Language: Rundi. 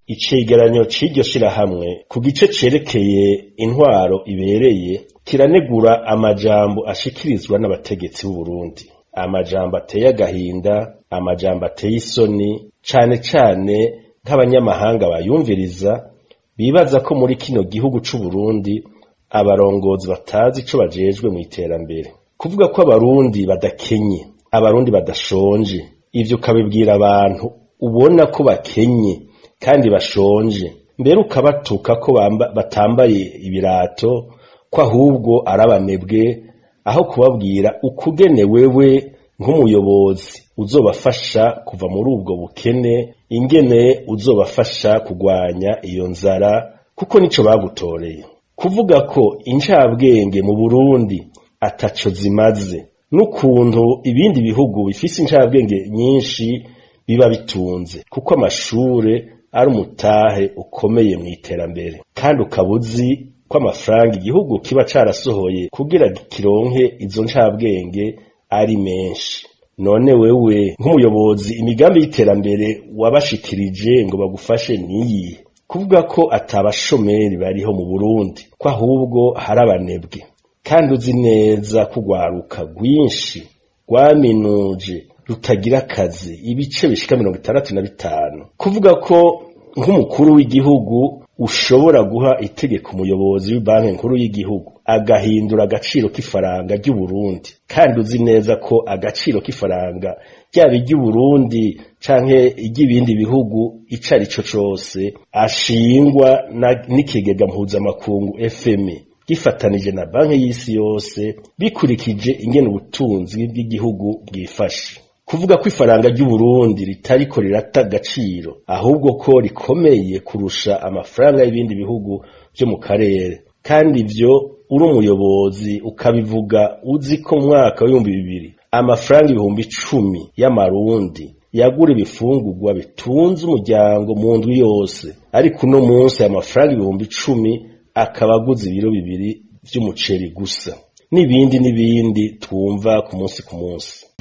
icegeranyo c'iryo shirahamwe ku gice cerekeye intwaro ibereye kiranegura amajambo ashikirizwa n'abategetsi b'Uburundi amajambo ateye agahinda amajambo ateye isoni cane cane nk'abanyamahanga bayumviriza bibaza ko muri kino gihugu c'Uburundi abarongozi batazi ico bajejwe mw'iterambere kuvuga ko abarundi badakenye abarundi badashonje ivyo ukabibwira abantu ubona ko bakenye kandi bashonje mbere ukabatuka ko batambaye ibirato ko ahubwo ari abanebwe aho kubabwira ukugene wewe nk'umuyobozi uzobafasha kuva muri ubwo bukene ingene uzobafasha kugwanya iyo nzara kuko nico bagutoreye kuvuga ko incabwenge mu Burundi ataco zimaze n'ukuntu ibindi bihugu bifise incabwenge nyinshi biba bitunze kuko amashure ari umutahe ukomeye mw'iterambere kandi ukaba uzi ko amafaranga igihugu kiba carasohoye kugira kironke izo ncabwenge ari menshi none wewe nk'umuyobozi imigambi y'iterambere wabashikirije ngo bagufashe niyihe kuvuga ko atabashomeri bariho mu Burundi ko ahubwo hari abanebwe kandi uzi neza ko urwaruka rwinshi rwaminuje rutagira akazi ibice bishika mirongo itandatu na bitanu kuvuga ko nk'umukuru w'igihugu ushobora guha itegeko umuyobozi w'ibanki nkuru y'igihugu agahindura agaciro k'ifaranga ry'Uburundi kandi uzi neza ko agaciro k'ifaranga ryaba iry'Uburundi canke iry'ibindi bihugu ico ari co cose ashingwa n'ikigega mpuzamakungu FMI gifatanije na banki y'isi yose bikurikije ingene ubutunzi bw'igihugu bwifashe kuvuga ko ifaranga ry'Uburundi ritariko rirata agaciro ahubwo ko rikomeye kurusha amafaranga y'ibindi bihugu vyo mu karere kandi ivyo uri umuyobozi ukabivuga uzi ko mu mwaka w'ibihumbi bibiri amafaranga ibihumbi icumi y'amarundi yagura ibifungurwa bitunze umuryango mu ndwi yose ariko uno munsi aya mafaranga ibihumbi icumi akaba aguze ibiro bibiri vy'umuceri gusa n'ibindi n'ibindi twumva ku munsi ku munsi